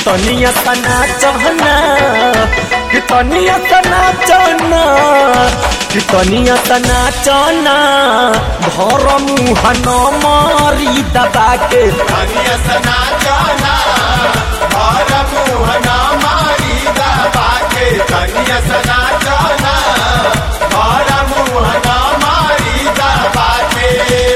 तनिया तना चहना कि तनिया तना चहना कि तनिया तना चहना घर मुँह न मारी दबा के धनिया सना जाना और मुँह ना मारी दबा के धनिया सना जाना और मुँह ना मारी दबा के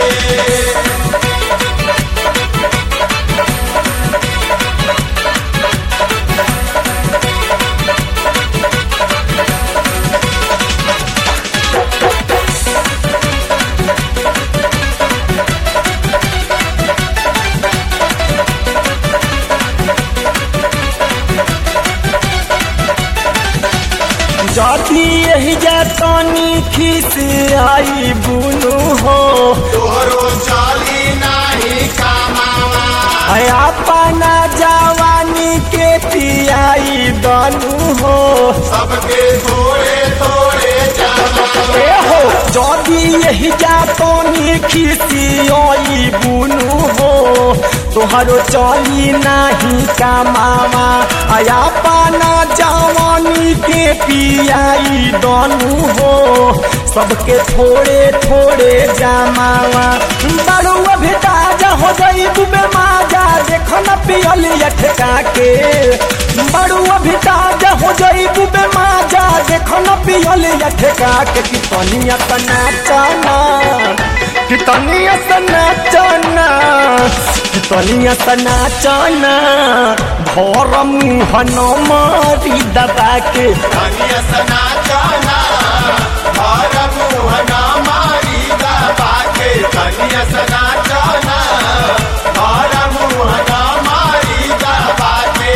जाती यही जातानी खिस आई बुनु हो तोहरो चाली नाही कामावा अपना जवानी के पियाई दनु हो सबके थोड़े थोड़े जाना ए हो जदी यही जातानी खिसियोई बुनु हो तोहरो चली नाही कमावा आया पाना जवानी के पियाई दनु हो सबके थोड़े थोड़े जमावा बड़ू अभी ताजा हो गई दुबे माजा देखो न पियल अटका के बड़ू अभी ताजा हो गई दुबे माजा देखो न पियल अटका के कि तनिया तना चना कि तनिया तना चना कि तनिया तना चना भर मुँह न मारी दबा के धनिया सना जाना और मुँह ना मारी दबा के धनिया सना जाना और मुँह ना मारी दबा के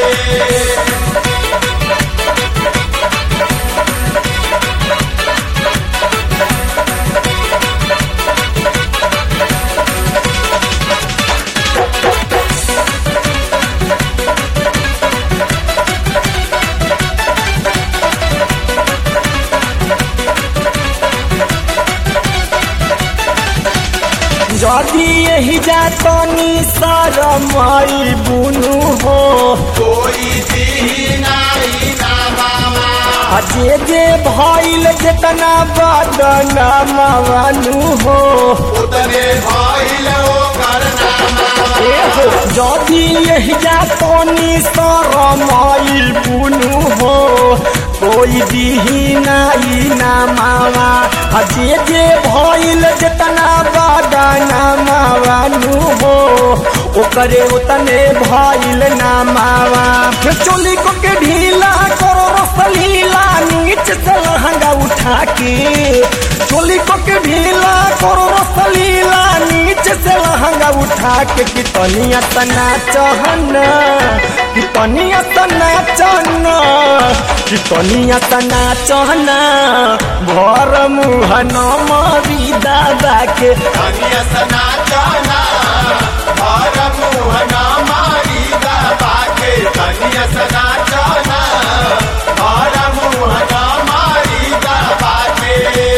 जदी यही जातनी सरमाई बुनु हो कोई दी नाई ना मामा आ जे जे भइल जेतना बदना मावनु हो उतने भइल ओ करना मामा ए हो जदी यही जातनी सरमाई बुनु हो कोई दिही नाई ना मावा आ जे जे भइल जेतना बदना मावनु हो ओकरे उतने भइल ना मावा चोली को के ढीला करो रसलीला नीच से लहंगा उठा के चोली को के ढीला करो रसलीला नीच से लहंगा उठा के कि तनिया तना चहना कि तनिया तना चहना कि तनिया तना चहना भर मुँह न मरी दादा के धनिया सना जाना और मुँह ना मारी दबा के धनिया सना जाना और मुँह ना मारी दबा के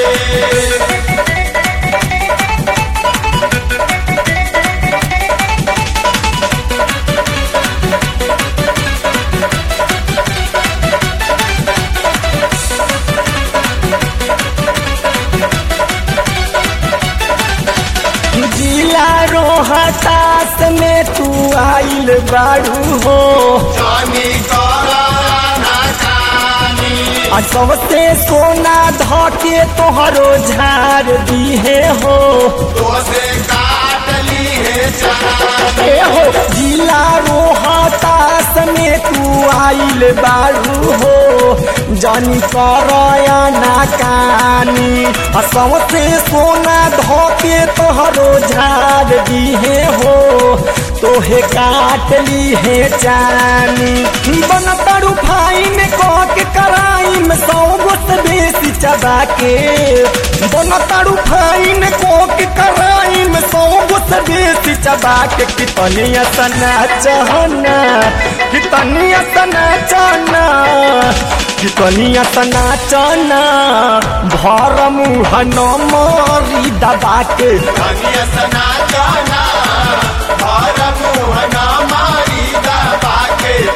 जिला रोहतास में तू आइल बाड़ू हो जानी कराना जानी आ सबसे सोना धके तोहरो झाड़ दिहे हो तो से काट ली है जानी ए हो जिला रोहतास में तू आइल बाड़ू हो जानी करया ना कानी आ सबसे सोना धके तोहरो झाड़ दिहे हो तोहे काट ली है जानी बन तड़ू फाइन कह के कराई में सौ गोत बेसी चबा के बन तड़ू फाइन कह के कराई में सौ गोत बेसी चबा के कितनी सना चहना कितनी सना चहना कितनी सना चहना भर मुँह न मरी दबा के धनिया सना जाना और मुँह ना मारी दबा के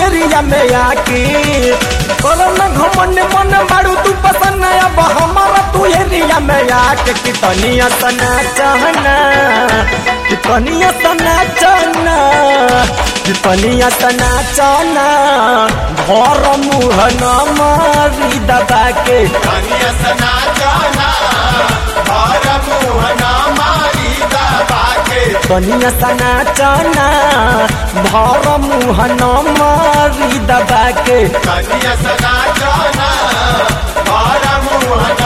एरिया में आके करम घमंड मन बारू तू पसंद अब हमारा तू एरिया में आके कितनी सना चाहना कितनी सना चाहना कितनी सना चाहना घर मुँह न मारी दबा के कनिया सना जाना और मुहना मारी दबा के कनिया सना चाहना भर मुँह न मारी दबा के कनिया सना जाना और मुहना